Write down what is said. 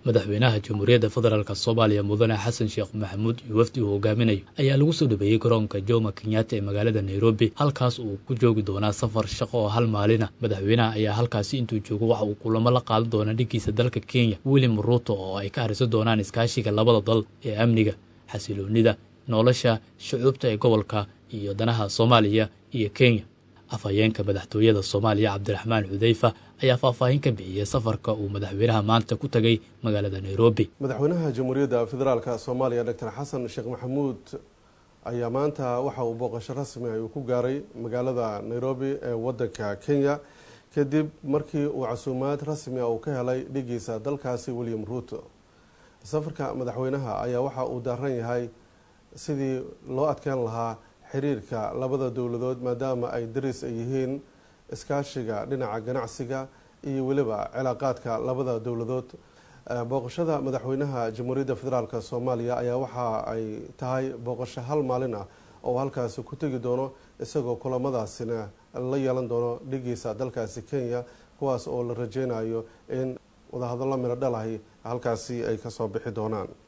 madaxweynaha jamhuuriyadda federaalk soomaaliya mudane xasan sheekh maxamuud iyo wafdi uu hogaaminayo ayaa lagu soo dhaweeyey garoonka jomo kenyatta ee magaalada nairobi halkaas uu ku joogi doonaa safar shaqo oo hal maalina madaxweynaha ayaa halkaasi intuu joogo waxa uu kulamo la qaadan doonaa dhiggiisa dalka kenya william ruuto oo ay ka harisan doonaan iskaashiga labada dal ee amniga xasiloonida nolosha shucuubta ee gobolka iyo danaha soomaaliya iyo kenya afhayeenka madaxtooyada soomaaliya cabdiraxmaan xudeyfa ayaa faahfaahin ka bixiyey safarka uu madaxweynaha maanta ku tegay magaalada nairobi madaxweynaha jamhuuriyadda federaalk soomaaliya doctor xasan sheekh maxamuud ayaa maanta waxa uu booqasho rasmi ah uu ku gaaray magaalada nairobi ee wadanka kenya kadib markii uu casuumaad rasmi ah uu ka helay dhigiisa dalkaasi william ruuto safarka madaxweynaha ayaa waxa uu daaran yahay sidii loo adkeyn lahaa xiriirka labada dowladood maadaama ay daris ay yihiin iskaashiga dhinaca ganacsiga iyo weliba cilaaqaadka labada dowladood booqashada madaxweynaha jamhuuriyadda federaalk soomaaliya ayaa waxa ay tahay booqasho hal maalin ah oo halkaasi ku tegi doono isagoo kulamadaasina la yeelan doono dhigiisa dalkaasi kenya kuwaas oo la rajeynayo in wadahadallo miro dhalahi halkaasi ay kasoo bixi doonaan